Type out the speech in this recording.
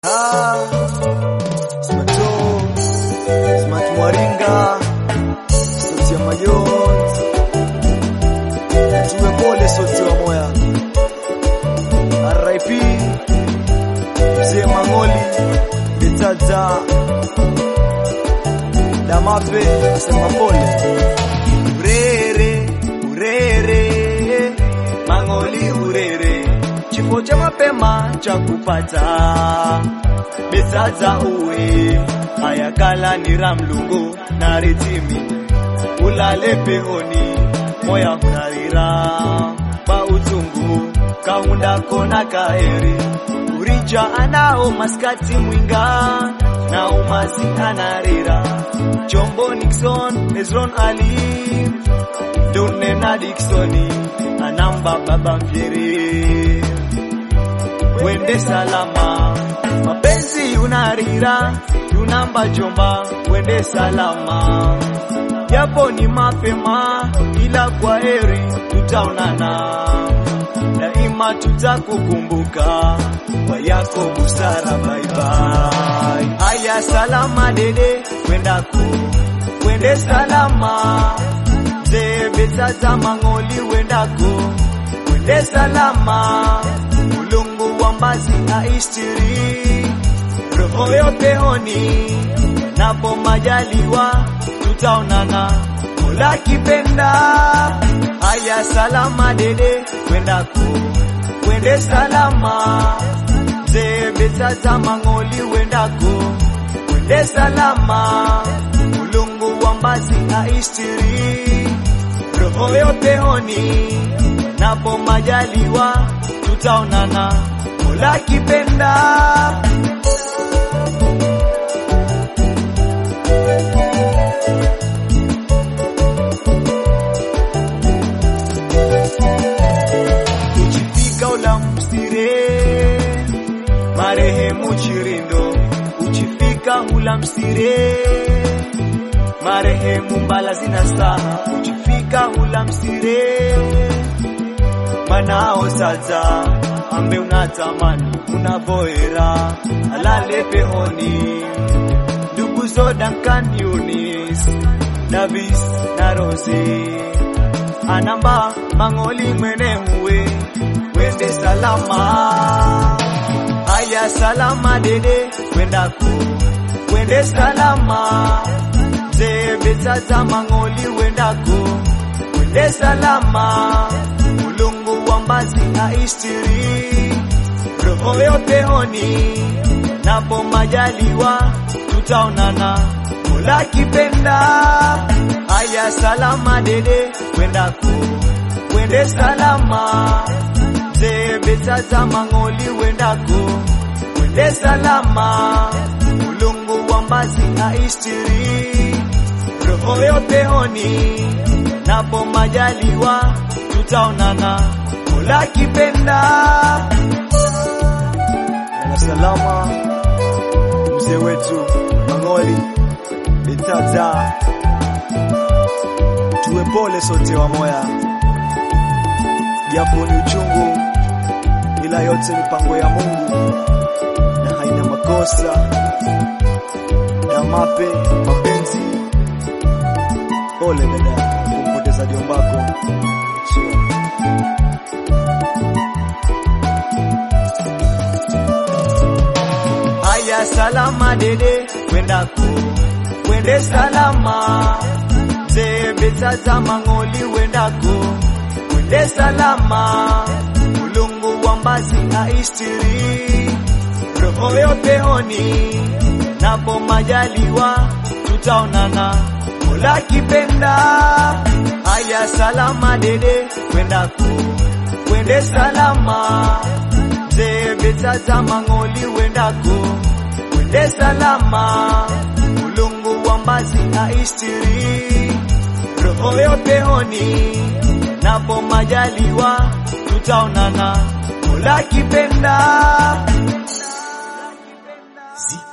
Ah, Smato, Smat Mwaringa, sauti ya majonzi, tuwe pole sauti wa moya. RIP Mzee Mangoli, Betaza, Damape, asema pole. Urere, urere, Mangoli urere, kifo cha mapema cha kupata Betaza uwe, ayakala ni ramlungu na ritimi, ulale pehoni, moya hunarira, pa utungu, kaunda kona kaeri, urija anao maskati mwinga, na umazi anarira, chombo Nixon, Hezron Ali, Dune na Dicksoni, anamba baba mpieri wende salama, mapenzi unarira, tunamba jomba, wende salama, japo ni mapema, ila kwa heri tutaonana, daima tutakukumbuka kwa yako busara. Bye bye. Aya, salama dede, wendako wende salama, mzee Betaza Mangoli, wendako wende salama mulungu wa mbazi aistiri roho yote honi napo majaliwa tutaonana mola kipenda haya salama dede kwendako kwende salama mzee Betaza Mangoli wendako kwende salama mulungu wa mbazi aistiri roho yote honi napo majaliwa tutaonana mola kipenda uchifika ula msire marehemu chirindo uchifika ula msire marehemu mbala zina saha uchifika ula msire manao sasa ambe unatamani unavoera alale pehoni ndugu zo Duncan Yunis Davis na Rose anamba mangoli mwene huwe wende salama haya salama dede wendako wende salama mzee Betaza Mangoli wendako wende salama mulungu wa mbazi aistiri roho yote honi napo majaliwa tutaonana mola kipenda haya salama dede wendako wende salama mzee Betaza Mangoli wendako wende salama mulungu wa mbazi aistiri roho yote honi napo majaliwa tutaonana mola kipenda Lala salama mzee wetu Mangoli Betaza, tuwe pole sote wa moya, japo ni uchungu, ila yote mipango ya Mungu na haina makosa na mape mapenzi. Pole dada kumpoteza jombako. Sure. Haya, salama dede, wendako wende salama, mzee Betaza Mangoli wendako wende salama, mulungu wa mbazi aistiri roho yote honi, napo majaliwa tutaonana mola kipenda. Haya, salama dede, wendako wende salama mzee Betaza Mangoli wendako wende salama, mulungu wa mbazi aistiri roho yote honi, napo majaliwa tutaonana mola kipenda. Zi.